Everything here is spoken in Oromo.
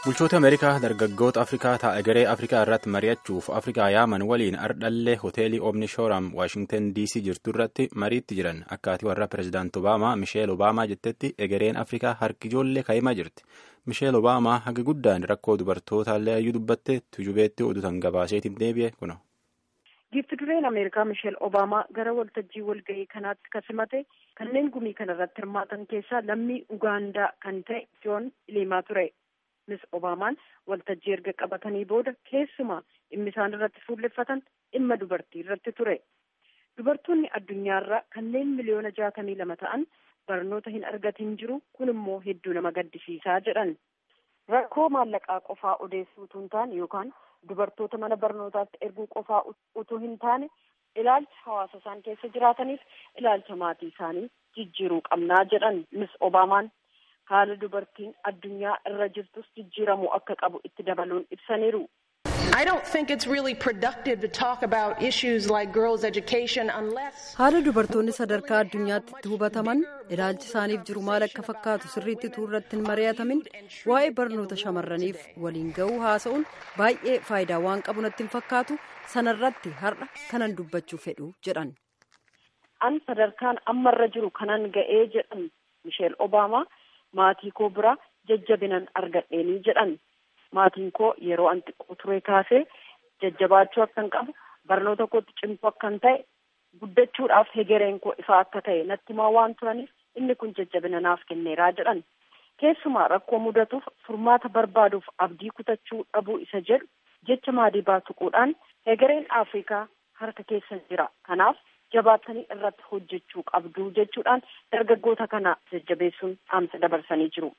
Bulchoota Ameerikaa dargaggoota Afrikaa taa'e garee Afrikaa irratti mari'achuuf Afrikaa yaaman waliin ardhallee hoteelii Omni Shooram Waashingtan DC jirtu irratti mariitti jiran akkaatii warra Pireezidaant Obaamaa Misheel Obaamaa jettetti egereen Afrikaa harki ijoollee kaa'imaa jirti. Misheel Obaamaa haga guddaan rakkoo dubartootaallee ayyuu dubbatte tujubeetti oduutan gabaaseetiin deebi'e kuno. Giifti dureen Ameerikaa Misheel Obaamaa gara waltajjii walgahii kanaatti kasimate kanneen gumii kanarratti hirmaatan keessaa lammii Ugaandaa kan ta'e Joon Ilimaa ture. Miss Obaamaan waltajjii erga qabatanii booda keessumaa dhimmi isaan irratti fuulleffatan dhimma dubartii irratti ture. Dubartoonni addunyaarraa kanneen miliyoona jaatamii lama ta'an barnoota hin argatin jiru kun immoo hedduu nama gaddisiisaa jedhan. Rakkoo maallaqaa qofaa odeessuu utuu hin taane yookaan dubartoota mana barnootaatti erguu qofaa utuu hin taane ilaalcha hawaasa isaan keessa jiraataniif ilaalcha maatii isaanii jijjiiruu qabnaa jedhan Miss Obaamaan. haala dubartiin addunyaa irra jirtus jijjiiramuu akka qabu itti dabaluun ibsaniiru. I don't think it's really productive to talk about issues like girls' education unless. Haala dubartoonni sadarkaa addunyaatti itti hubataman ilaalchi isaaniif jiru maal akka fakkaatu sirriitti utuu irratti hin mari'atamin waa'ee barnoota shamarraniif waliin ga'uu haasa'uun baay'ee faayidaa waan qabu natti hin fakkaatu sanarratti har'a kanan dubbachuu fedhu jedhan. An sadarkaan ammarra jiru kanan ga'ee jedhan Misheel Obaamaa. maatii koo bira jajjabinan argadheenii jedhan maatiin koo yeroo an xiqqoo ture kaasee jajjabaachuu akkan qabu barnoota kootti cimtuu akkan ta'e guddachuudhaaf hegereen koo ifaa akka ta'e natti himaa waan turaniif inni kun jajjabina naaf kenneeraa jedhan keessumaa rakkoo mudatuuf furmaata barbaaduuf abdii kutachuu dhabuu isa jedhu jecha maadii baatuquudhaan hegereen afrikaa harka keessa jira kanaaf jabaatanii irratti hojjechuu qabdu jechuudhaan dargaggoota kana jajjabeessuun dhaamsa dabarsanii jiru.